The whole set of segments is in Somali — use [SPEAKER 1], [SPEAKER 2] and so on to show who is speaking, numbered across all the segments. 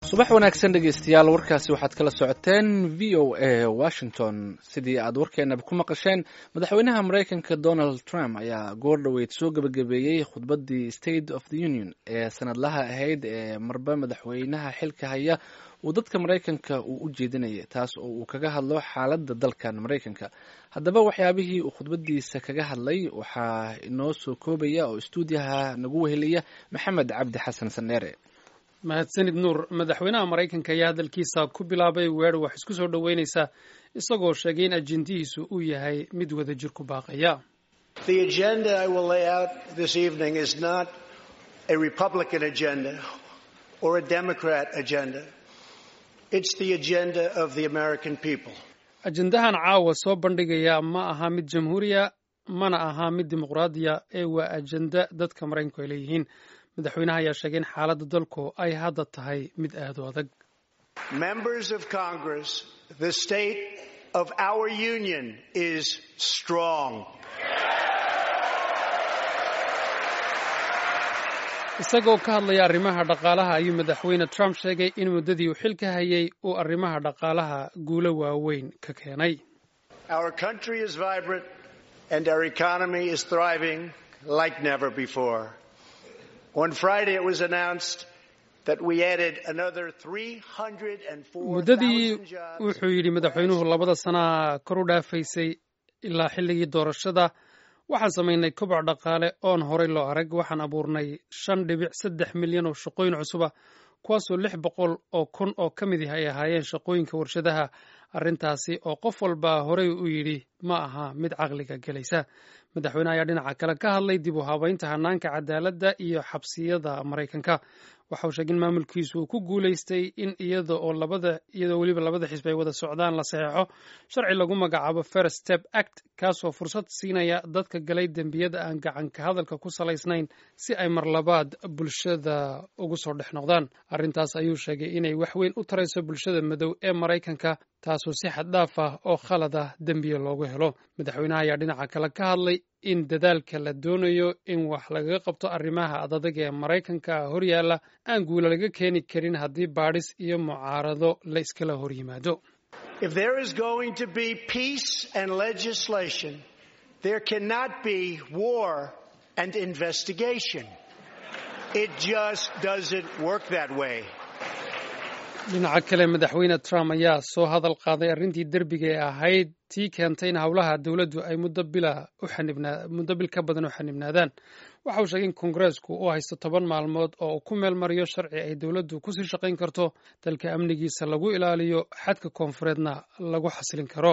[SPEAKER 1] subax wanaagsan dhegeystayaal warkaasi waxaad kala socoteen v o a washington sidii aad warkeenaba ku maqasheen madaxweynaha maraykanka donald trump ayaa goor dhoweyd soo gebagabeeyey khudbaddii state of the union ee sanadlaha ahayd ee marba madaxweynaha xilka haya uu dadka maraykanka uu u jeedinayay taas oo uu kaga hadlo xaaladda dalkan maraykanka haddaba waxyaabihii uu khudbadiisa kaga hadlay waxaa inoo soo koobaya oo istuudiyaha nagu weheliya maxamed cabdi xasan sandheere
[SPEAKER 2] mahadsanid nuur madaxweynaha maraykanka ayaa hadalkiisa ku bilaabay weer wax isku soo dhoweynaysa isagoo sheegay in ajendihiisu uu yahay mid wada jir ku baaqaya ajendahan caawa soo bandhigaya ma aha mid jamhuuriya mana aha mid dimuqraadiya ee waa ajenda dadka maraykanku ay leeyihiin madaxweynaha ayaa sheegay in xaaladda dalku ay hadda tahay mid aad u adag isagoo ka hadlaya arrimaha dhaqaalaha ayuu madaxweyne trump sheegay in muddadii uu xilka hayay uu arrimaha dhaqaalaha guulo waaweyn ka keenay muddadii wuxuu yidhi madaxweynuhu labada sanaa kor u dhaafaysay ilaa xilligii doorashada waxaan samaynay koboc dhaqaale oon horay loo arag waxaan abuurnay shan dhibic saddex milyan oo shaqooyin cusuba kuwaasoo lix boqol oo kun oo ka mid ah ay ahaayeen shaqooyinka warshadaha arrintaasi oo qof walba horey u yidhi ma aha mid caqliga gelaysa madaxweyne ayaa dhinaca kale ka hadlay dib u habaynta hanaanka cadaaladda iyo xabsiyada maraykanka waxa uu sheegay in maamulkiisu uu ku guulaystay in iyada oo labada iyadoo weliba labada xisbi ay wada socdaan la saxeexo sharci lagu magacaabo first step act kaasoo fursad siinaya dadka galay dembiyada aan gacanka hadalka ku salaysnayn si ay marlabaad bulshada ugu soo dhex noqdaan arrintaas ayuu sheegay inay wax weyn u tarayso bulshada madow ee maraykanka taasoo si xad dhaaf ah oo khalad ah dembiya loogu helo madaxweynaha ayaa dhinaca kale ka hadlay in dadaalka la doonayo in wax lagaga qabto arrimaha adadag ee maraykanka horyaalla aan guula laga keeni karin haddii baadhis iyo mucaarado la iskala hor yimaado dhinaca kale madaxweyne trump ayaa soo hadal qaaday arrintii derbiga ee ahayd tii keentay in howlaha dowladdu ay muddo bil ka badan u xanibnaadaan waxa uu sheegay in kongareesku uu haysto toban maalmood oo uu ku meel mariyo sharci ay dowladdu kusii shaqayn karto dalka amnigiisa lagu ilaaliyo xadka koonfureedna lagu xasilin karo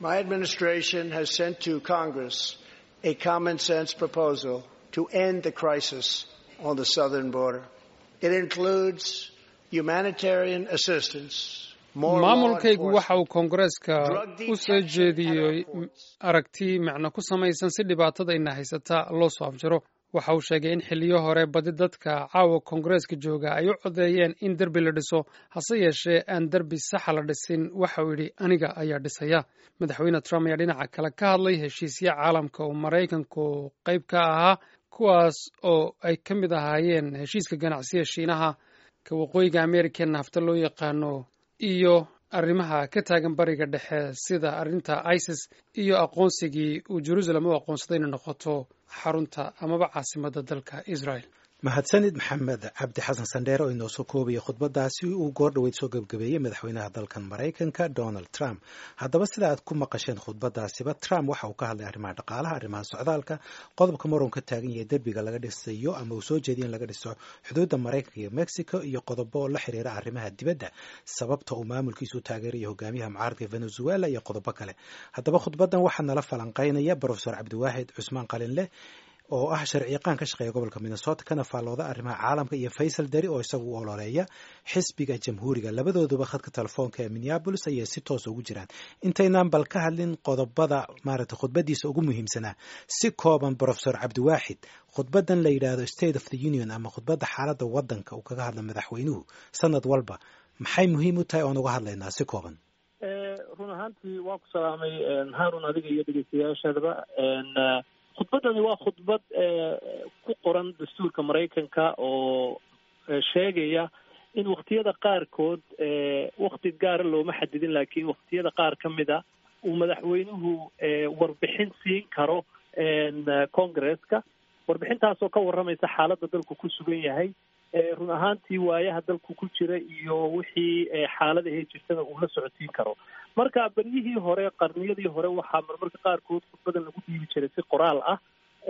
[SPEAKER 2] maamulkaygu waxa uu koongareeska u soo jeediyey aragti macno ku samaysan si dhibaatada ina haysata loo soo afjaro waxa uu sheegay in xiliyo hore badi dadka caawa koongareeska jooga ay u codeeyeen in derbi la dhiso hase yeeshee aan derbi saxa la dhisin waxa uu yidhi aniga ayaa dhisaya madaxweyne trump ayaa dhinaca kale ka hadlay heshiisya caalamka oo maraykanku qayb ka ahaa kuwaas oo ay ka mid ahaayeen heshiiska ganacsiga shiinaha ka waqooyiga america nafta loo yaqaano iyo arrimaha ka taagan bariga dhexe sida arrinta isis iyo aqoonsigii uu jerusalem u aqoonsaday inay noqoto xarunta amaba caasimadda dalka israel
[SPEAKER 3] mahadsanid maxamed cabdi xasan sandheer oo inoo soo koobaya khudbadaasi uu goor dhoweyd soo gebgabeeyey madaxweynaha dalkan maraykanka donald trump haddaba sida aad ku maqasheen khudbadaasiba trump waxa uu ka hadlay arrimaha dhaqaalaha arrimaha socdaalka qodobka maroon ka taagan yahay derbiga laga dhisayo ama uu soo jeediya in laga dhiso xuduudda maraykanka iyo mexico iyo qodobo la xiriira arrimaha dibadda sababta uu maamulkiisu u taageerayo hogaamiyaha mucaaradka venezuela iyo qodobo kale haddaba khudbadan waxaa nala falanqeynaya brofesor cabdiwaahid cusmaan qalinleh oo ah sharci yaqaan ka shaqeeya gobolka minnesota kana faallooda arrimaha caalamka iyo faysal deri oo isagu u ololeeya xisbiga jamhuuriga labadooduba khadka telefoonka ee minneabolis ayay si toosa ugu jiraan intaynaan bal ka hadlin qodobada maaragtay khudbadiisa ugu muhiimsanaa si kooban brofesor cabdiwaaxid khudbadan la yidhaahdo state of the union ama khudbadda xaaladda waddanka uu kaga hadla madaxweynuhu sanad walba maxay muhiim u tahay oon uga hadlaynaa si kooban
[SPEAKER 4] run ahaantii waan ku salaamay haarun adiga iyo dhegeystayaashadaba khudbaddani waa khudbad ku qoran dastuurka maraykanka oo sheegaya in waktiyada qaarkood wakti gaara looma xadidin laakiin waktiyada qaar ka mid a uu madaxweynuhu warbixin siin karo congresska warbixintaasoo ka warramaysa xaaladda dalku ku sugan yahay run ahaantii waayaha dalku ku jira iyo wixii xaaladahe jirtana uu la socotiin karo marka beryihii hore qarniyadii hore waxaa marmarka qaarkood khudbadan lagu dhiibi jiray si qoraal ah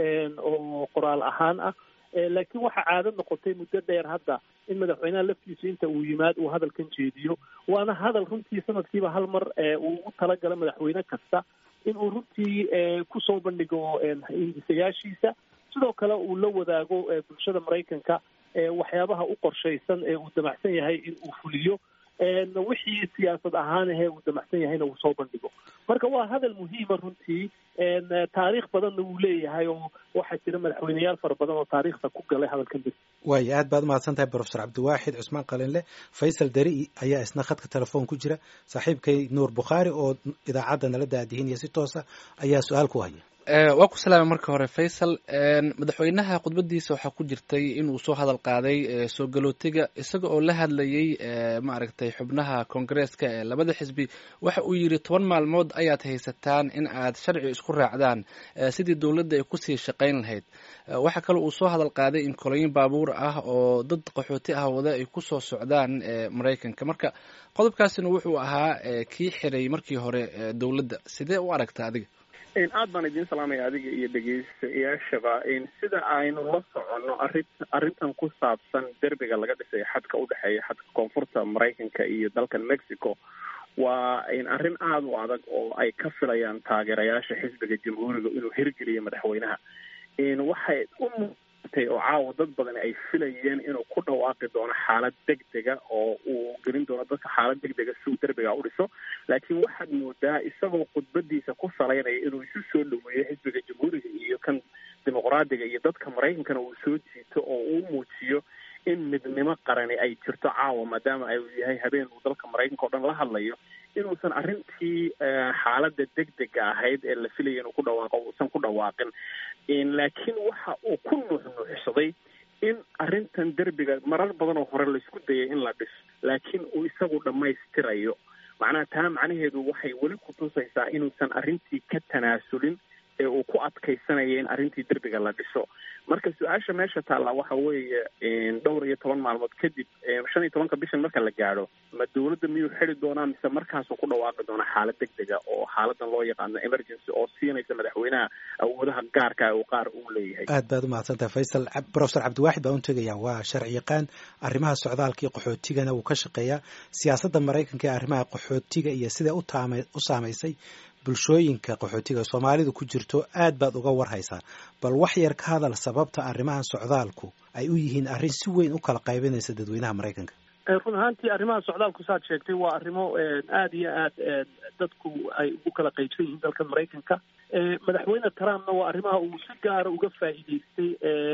[SPEAKER 4] oo qoraal ahaan ah laakiin waxaa caado noqotay muddo dheer hadda in madaxweynaha laftiisu inta uu yimaad uu hadalkan jeediyo waana hadal runtii sanadkiiba hal mar uu ugu talagala madaxweyne kasta in uu runtii kusoo bandhigo hindisayaashiisa sidoo kale uu la wadaago bulshada maraykanka waxyaabaha u qorshaysan ee uu damacsan yahay in uu fuliyo wixii siyaasad ahaan ahee uu damacsan yahayna uu soo bandhigo marka waa hadal muhiima runtii taariikh badanna wuu leeyahay oo waxaa jira madaxweyneyaal fara badan oo taariikhda ku galay hadalkan bir
[SPEAKER 3] waaya aad baad umahadsan tahay profesor cabdiwaaxid cusmaan qalinle faysal dari ayaa isna khadka telefoon ku jira saaxiibkay nuur bukhaari oo idaacadda nala daadihinaya si toosa ayaa su-aal ku haya
[SPEAKER 1] waa ku salaamay marka hore faysal madaxweynaha khudbadiisa waxaa ku jirtay inuu soo hadal qaaday soo galootiga isaga oo la hadlayay maaragtay xubnaha koongareeska ee labada xisbi waxa uu yidhi toban maalmood ayaad haysataan in aad sharci isku raacdaan sidii dowladda ay kusii shaqayn lahayd waxaa kale uu soo hadal qaaday in kolooyin baabuur ah oo dad qaxooti ah wada ay kusoo socdaan maraykanka marka qodobkaasina wuxuu ahaa kii xiray markii hore dowladda sidee u aragta adiga
[SPEAKER 5] aad baan idiin salaamaya adiga iyo dhegeystayaashaba sida aynu la soconno arrin arrintan ku saabsan derbiga laga dhisay xadka udhexeeya xadka koonfurta maraykanka iyo dalkan mexico waa arrin aada u adag oo ay ka filayaan taageerayaasha xisbiga jamhuuriga inuu hirgeliyo madaxweynaha waxay u muutay oo caawa dad badan ay filayeen inuu ku dhawaaqi doono xaalad degdega oo uu gelin doono dadka xaalad degdega si uu derbiga u dhiso laakiin waxaad moodaa isagoo khudbadiisa ku salaynaya inuu isu soo dhaweeyo xisbiga jamhuuriga iyo kan dimuqraadiga iyo dadka maraykankana uu soo jiito oo uu muujiyo in midnimo qarani ay jirto caawa maadaama ay yahay habeen uu dalka maraykanka o dhan la hadlayo inuusan arrintii xaaladda degdega ahayd ee la filaya inuu ku dhawaaqo uusan ku dhawaaqin laakiin waxa uu ku nuuxnuuxsaday in arrintan derbiga marar badan oo hore laisku dayay in la dhiso laakiin uu isagu dhammaystirayo macnaha taa macnaheedu waxay weli ku tusaysaa inuusan arrintii ka tanaasulin ee uu ku adkaysanaya in arrintii derbiga la dhiso marka su-aasha meesha taallaa waxa weeye dhowr iyo toban maalmood kadib shan iyo tobanka bishan marka la gaadho ma dowladda miyuu xidi doonaa mise markaasuu ku dhawaaqi doonaa xaalad degdega oo xaaladan loo yaqaano emergency oo siinaysa madaxweynaha awoodaha gaarka uu qaar uu leeyahay
[SPEAKER 3] aad baad umahadsantahay faysal profesor cabdiwaaxid baan u tegayaa waa sharci yaqaan arrimaha socdaalka iyo qaxootigana wuu ka shaqeeyaa siyaasadda maraykanka ee arrimaha qaxootiga iyo siday utaama u saamaysay bulshooyinka qaxootiga soomaalidu ku jirto aad baad uga warhaysaa bal wax yar ka hadal sababta arrimaha socdaalku ay u yihiin arrin si weyn u kala qaybinaysa dadweynaha maraykanka
[SPEAKER 4] run ahaantii arrimaha socdaalku saad sheegtay waa arrimo aada iyo aad dadku ay ugu kala qaybsan yihiin dalkan maraykanka madaxweyne trumpna waa arrimaha uu si gaara uga faa'iideystay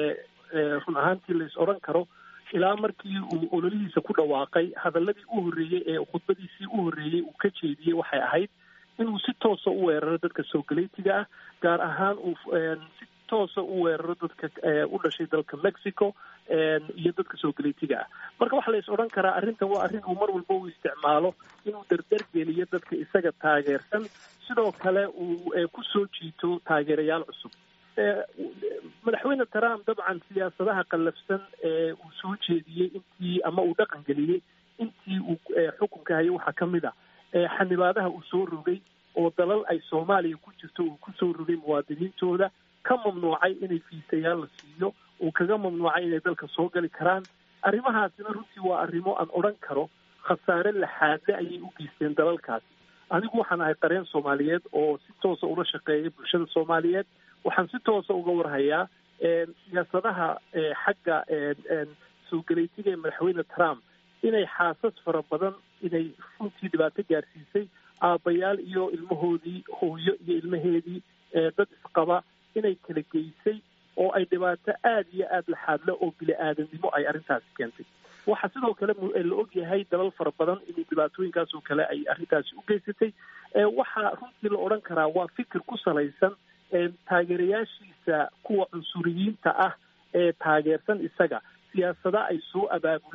[SPEAKER 4] run ahaantii lais odhan karo ilaa markii uu ololihiisa ku dhawaaqay hadaladii u horreeyey ee khudbadiisii u horreeyey uu ka jeediyey waxay ahayd inuu si toosa u weeraro dadka soogaleetiga ah gaar ahaan uu si toosa u weeraro dadka u dhashay dalka mexico iyo dadka soogaleetiga ah marka waxaa la is odhan karaa arrintan waa arrin uu mar walba u isticmaalo inuu dardar geliyo dadka isaga taageersan sidoo kale uu ku soo jiito taageerayaal cusub madaxweyne trump dabcan siyaasadaha qallafsan ee uu soo jeediyey intii ama uu dhaqan geliyey intii uu xukunka hayay waxaa ka mid a xanibaadaha uu soo rogay oo dalal ay soomaaliya ku jirto uu kusoo rogay muwaadiniintooda ka mamnuucay inay fiisayaal la siiyo uu kaga mamnuucay inay dalka soo gali karaan arrimahaasina runtii waa arrimo aan odhan karo khasaare laxaadle ayay u geysteen dalalkaasi anigu waxaan ahay qareen soomaaliyeed oo si toosa ula shaqeeya bulshada soomaaliyeed waxaan si toosa uga warhayaa siyaasadaha xagga soo galeytiga ee madaxweyne trump inay xaasas fara badan inay runtii dhibaato gaarsiisay aabbayaal iyo ilmahoodii hooyo iyo ilmaheedii dad isqaba inay kala geysay oo ay dhibaato aada iyo aada laxaadle oo bili-aadamnimo ay arrintaasi keentay waxaa sidoo kale la og yahay dalal fara badan inuu dhibaatooyinkaas oo kale ay arrintaasi u geysatay waxaa runtii la odhan karaa waa fikir ku salaysan taageerayaashiisa kuwa cunsuriyiinta ah ee taageersan isaga siyaasada ay soo abaabuleen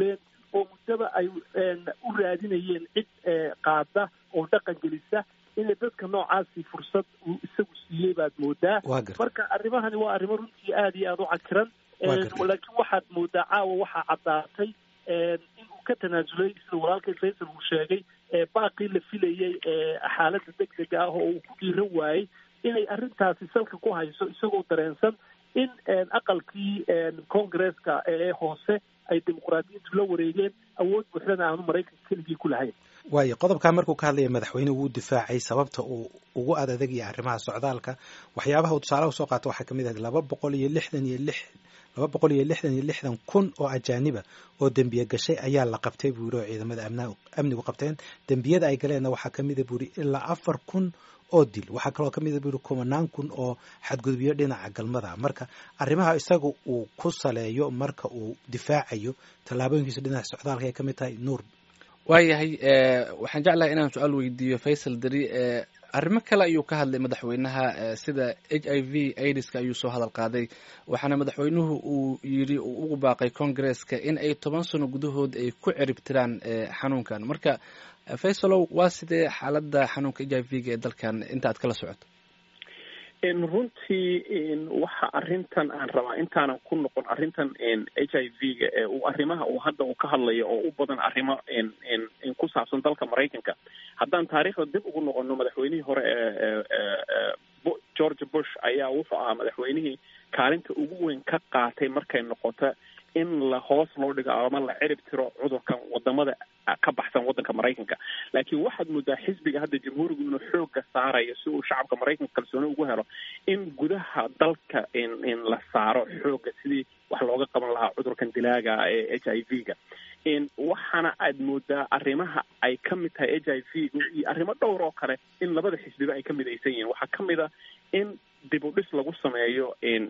[SPEAKER 4] oo muddaba ay u raadinayeen cid qaada oo dhaqan gelisa inay dadka noocaasi fursad uu isagu siiyey baad moodaa marka arrimahani waa arrimo runtii aada iyo aada u cakiran laakiin waxaad moodaa caawa waxaa caddaatay inuu ka tanaasulay sida walaalkay faysal uu sheegay baaqii la filayey xaaladda deg dega ah oo uu ku dhiiran waayey inay arrintaasi salka ku hayso isagoo dareensan in aqalkii congresska ee hoose ay dimuqraadiyiintu la wareegeen awood buuxdana aanu maraykanka keligii ku lahayn
[SPEAKER 3] waayo qodobkaa markuu ka hadlaya madaxweyne wuu difaacay sababta uu ugu adadegaya arrimaha socdaalka waxyaabaha uu tusaalaha usoo qaata waxaa kamid ahayd laba boqol iyo lixdan iyo lix laba boqol iyo lixdan iyo lixdan kun oo ajaaniba oo dembiye gashay ayaa la qabtay buu yiri oo ciidamada amnigu qabteen dembiyada ay galeenna waxaa kamida buu yiri ilaa afar kun oo dil waxaa kaloo kamida buu yiri kumanaan kun oo xadgudubyo dhinaca galmada marka arrimaha isaga uu ku saleeyo marka uu difaacayo tallaabooyinkiisa dhinaca socdaalka ay kamid tahay nuur
[SPEAKER 1] waayahay waxaan jeclahay inaan su-aal weydiiyo faysal deri arrimo kale ayuu ka hadlay madaxweynaha sida h i v aidiska ayuu soo hadal qaaday waxaana madaxweynuhu uu yidhi uu ugu baaqay congresska in ay toban sano gudahood ay ku ciribtiraan xanuunkan marka faysalow waa sidee xaaladda xanuunka h i v ga ee dalkan inta aad kala socoto
[SPEAKER 5] runtii waxa arrintan aan rabaa intaanan ku noqon arrintan h i v ga ee uu arrimaha uu hadda uu ka hadlayo oo u badan arrimo ku saabsan dalka maraykanka haddaan taariikhda dib ugu noqono madaxweynihii hore ee george bush ayaa wuxuu ahaa madaxweynihii kaalinta ugu weyn ka qaatay markay noqoto in la hoos loo dhigo ama la cirib tiro cudurkan wadamada ka baxsan wadanka maraykanka laakiin waxaad moodaa xisbiga hadda jamhuurigu inuu xooga saarayo si uu shacabka maraykanka kalsooni ugu helo in gudaha dalka in la saaro xooga sidii wax looga qaban lahaa cudurkan dilaaga ee h i v ga waxaana aad moodaa arrimaha ay ka mid tahay h i v gu iyo arrimo dhowr oo kale in labada xisbiba ay ka midaysan yihiin waxaa ka mid a in dib u dhis lagu sameeyo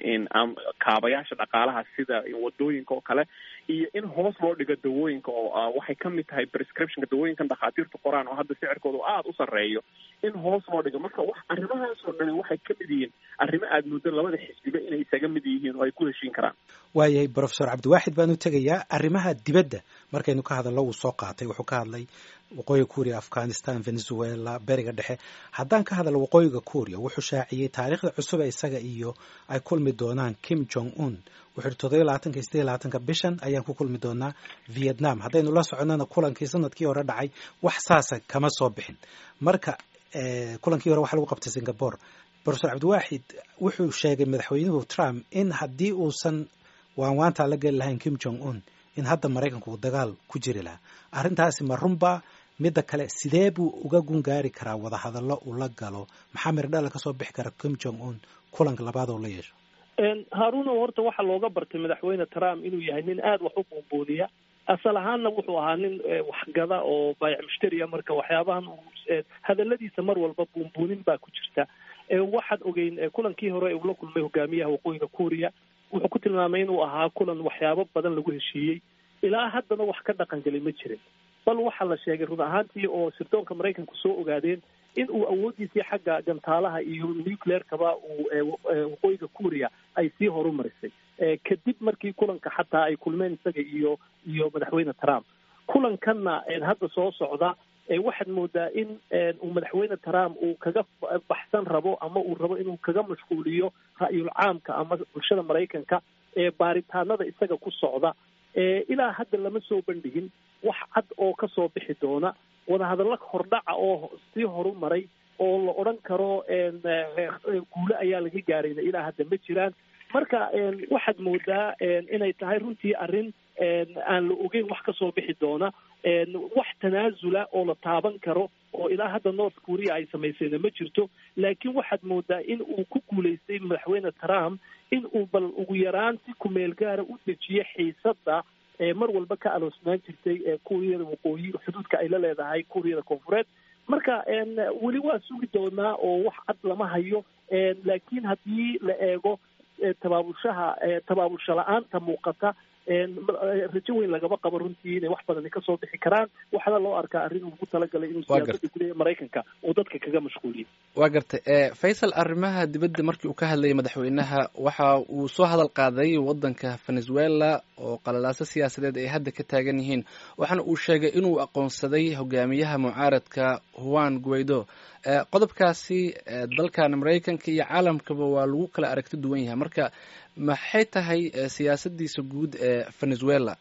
[SPEAKER 5] kaabayaasha dhaqaalaha sida wadooyinka oo kale iyo in hoos loo dhigo dawooyinka oo waxay ka mid tahay prescriptionka dawooyinkan dhakhaatiirtu qoraan oo hadda sicirkooda aada u sarreeyo in hoos loo dhigo marka wax arrimahaasoo dhani waxay ka mid yihiin arrimo aada muddo labada xisbiba inay isaga mid yihiin oo ay ku heshiin karaan
[SPEAKER 3] waayahay profesor cabdiwaaxid baanu tegayaa arrimaha dibadda markaynu ka hadallo wuu soo qaatay wuxuu ka hadlay waqooyiga kuuriya afghanistan venezuela beriga dhexe haddaan ka hadalno waqooyiga kuuriya wuxuu shaaciyey taariikhda cusub ee isaga iyo ay kulmi doonaan kim jong un wuxuu yihi toddobiyo labaatanka iyo sideyo labaatanka bishan ayaan ku kulmi doonaa vietnam haddaynu la soconnana kulankii sanadkii hore dhacay wax saasa kama soo bixin marka kulankii hore waxa lagu qabtay singapore profesor cabdiwaaxid wuxuu sheegay madaxweynuhu trump in haddii uusan waanwaantaa la geli lahayn kim jong un in hadda maraykanku uu dagaal ku jiri lahaa arrintaasi ma runba midda kale sidee buu uga gungaari karaa wadahadallo uu la galo maxaa mirdhala kasoo bixi kara kim jong un kulanka labaad oo la yeesho
[SPEAKER 4] haaruuno horta waxaa looga bartay madaxweyne trump inuu yahay nin aada wax u buunbuuniya asal ahaanna wuxuu ahaa nin waxgada oo baayac mushtariya marka waxyaabahan hadaladiisa mar walba buunbuunin baa ku jirta waxaad ogeyn kulankii hore uu la kulmay hogaamiyaha waqooyiga kuuriya wuxuu ku tilmaamay inuu ahaa kulan waxyaabo badan lagu heshiiyey ilaa haddana wax ka dhaqan gelay ma jirin bal waxaa la sheegay run ahaantii oo sirdoonka maraykanku soo ogaadeen in uu awooddiisii xagga gantaalaha iyo nucleerkaba uu waqooyiga kuuriya ay sii horumarisay kadib markii kulanka xataa ay kulmeen isaga iyo iyo madaxweyne trump kulankanna hadda soo socda waxaad moodaa in uu madaxweyne trump uu kaga baxsan rabo ama uu rabo inuu kaga mashquuliyo ra'yul caamka ama bulshada maraykanka ee baaritaanada isaga ku socda ilaa hadda lama soo bandhigin wax cad oo kasoo bixi doona wadahadallo hordhaca oo sii horumaray oo la odhan karo guule ayaa laga gaarayna ilaa hadda ma jiraan marka waxaad moodaa inay tahay runtii arrin aan la ogeyn wax kasoo bixi doona wax tanaasula oo la taaban karo oo ilaa hadda north korea ay samaysayna ma jirto laakiin waxaad moodaa in uu ku guulaystay madaxweyne trump in uu bal ugu yaraan si kumeel gaara u dejiyo xiisadda mar walba ka aloosnaan jirtay kuuriyada waqooyi xuduudka ay la leedahay kuuriyada koonfureed marka weli waa sugi doonaa oo wax cad lama hayo laakiin haddii la eego tabaabulshaha tabaabulsho la-aanta muuqata rajo weyn lagama qabo runtii inay wax badani kasoo bixi karaan waxaana loo arkaa arrin uu ku talagalay inuu siyaasada gudaha maraykanka uu dadka kaga mashquuliyo
[SPEAKER 1] waa gartay faysal arrimaha dibadda markii uu ka hadlayay madaxweynaha waxa uu soo hadal qaaday waddanka venezuela oo qalalaaso siyaasadeed ay hadda ka taagan yihiin waxaana uu sheegay inuu aqoonsaday hogaamiyaha mucaaradka juan guaido qodobkaasi dalkan maraykanka iyo caalamkaba waa lagu kala aragti duwan yahay marka maxay tahay siyaasadiisa guud ee venezuela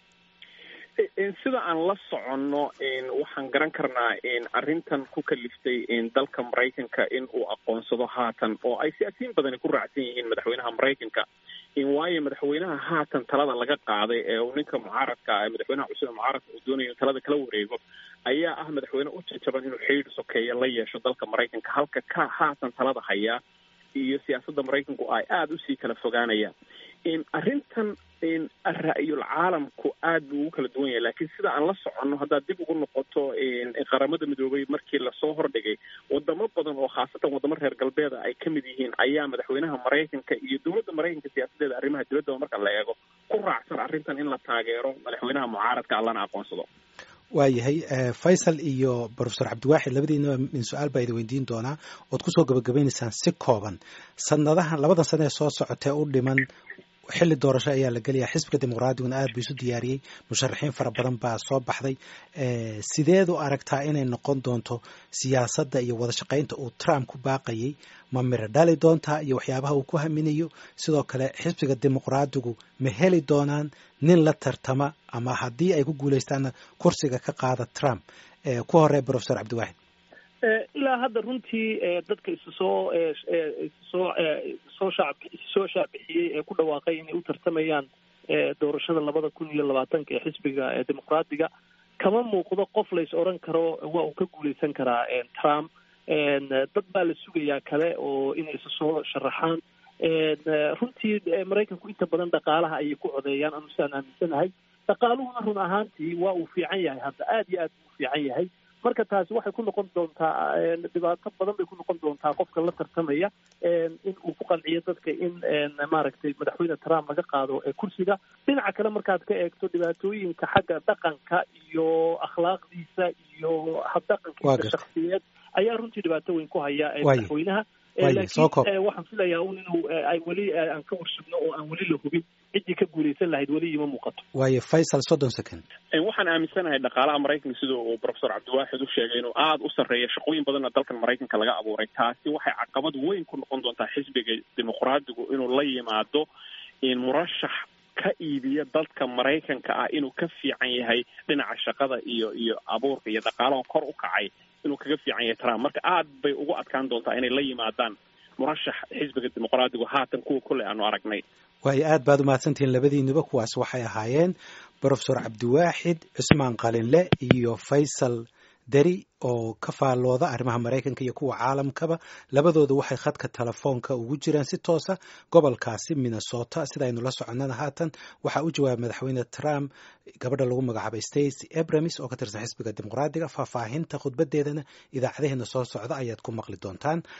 [SPEAKER 5] sida aan la soconno waxaan garan karnaa arrintan ku kaliftay dalka maraykanka in uu aqoonsado haatan oo ay siyaasiyiin badani ku raacsan yihiin madaxweynaha maraykanka waayo madaxweynaha haatan talada laga qaaday ee uu ninka mucaaradka madaxweynaha cusub ee mucaaradka uu doonayo in talada kala wareego ayaa ah madaxweyne u jajaban inuu xidhiidh sokeeya la yeesho dalka maraykanka halka ka haatan talada hayaa iyo siyaasadda maraykanku ay aada usii kala fogaanayaan arrintan ra-yul caalamku aad buu ugu kala duwan yahay laakiin sida aan la soconno haddaad dib ugu noqoto qaramada midoobay markii lasoo hordhigay wadamo badan oo khaasatan wadamo reer galbeeda ay ka mid yihiin ayaa madaxweynaha maraykanka iyo dowladda maraykanka siyaasadeeda arrimaha dibaddaba marka la eego ku raacsan arrintan in la taageero madaxweynaha mucaaradka allana aqoonsado
[SPEAKER 3] waayahay faysal iyo profesor cabdiwaaxid labadiinaba min su-aal baa idin weydiin doonaa ood kusoo gabagabaynaysaan si kooban sanadahan labadan sane ee soo socotee u dhiman xilli doorasho ayaa la gelayaa xisbiga dimuqraadiyuna aad buu isu diyaariyey musharaxiin fara badan baa soo baxday sideed u aragtaa inay noqon doonto siyaasadda iyo wada shaqaynta uu trump ku baaqayay ma miro dhali doontaa iyo waxyaabaha uu ku haminayo sidoo kale xisbiga dimuqraadigu ma heli doonaan nin la tartama ama haddii ay ku guuleystaanna kursiga ka qaada trump ku horey profesor cabdiwaaxid
[SPEAKER 4] ilaa hadda runtii dadka isu soo isusoo soo shacab soo shaacbixiyey ee ku dhawaaqay inay u tartamayaan doorashada labada kun iyo labaatanka ee xisbiga dimuqraadiga kama muuqdo qof lays odran karo waa uu ka guuleysan karaa trump dad baa la sugayaa kale oo inay isu soo sharaxaan runtii maraykanku inta badan dhaqaalaha ayay ku codeeyaan anu sidaan aaminsanahay dhaqaaluhuna run ahaantii waa uu fiican yahay hadda aada iyo aad buu fiican yahay marka taasi waxay ku noqon doontaa dhibaato badan bay ku noqon doontaa qofka la tartamaya in uu ku qanciyo dadka in maaragtay madaxweyne trump laga qaado kursiga dhinaca kale markaad ka eegto dhibaatooyinka xagga dhaqanka iyo akhlaaqdiisa iyo habdhaqankiisa shaksiyeed ayaa runtii dhibaato weyn ku haya madaxweynaha laakiin waxaan filayaa un inuu ay weli aan ka warsugno oo aan weli la hubin ciddii ka guuleysan lahayd weli ima muuqato
[SPEAKER 3] waayo faysal soddon second
[SPEAKER 5] waxaan aaminsanahay dhaqaalaha maraykanka sida uu profesor cabdiwaaxid u sheegay inuu aada u sarreeya shaqooyin badanna dalkan maraykanka laga abuuray taasi waxay caqabad weyn ku noqon doontaa xisbiga dimuqraadigu inuu la yimaado murashax ka iibiya dadka maraykanka ah inuu ka fiican yahay dhinaca shaqada iyo iyo abuurka iyo dhaqaalaha kor u kacay inuu kaga fiican yahay trump marka aad bay ugu adkaan doontaa inay la yimaadaan murashax xisbiga dimuqraadigu haatan kuwa kolley aanu aragnay
[SPEAKER 3] waayo aad baad umahadsantihiin labadiinuba kuwaas waxay ahaayeen profesor cabdiwaaxid cusmaan qalinle iyo faysal deri oo ka faallooda arrimaha maraykanka iyo kuwa caalamkaba labadooda waxay khadka telefoonka ugu jiraan si toosa gobolkaasi minnesota sidaynu la soconnana haatan waxaa u jawaabay madaxweyne trump gabadha lagu magacaabay stacy abramis oo ka tirsan xisbiga dimuqraadiga faahfaahinta khudbadeedana idaacadaheena soo socda ayaad ku maqli doontaan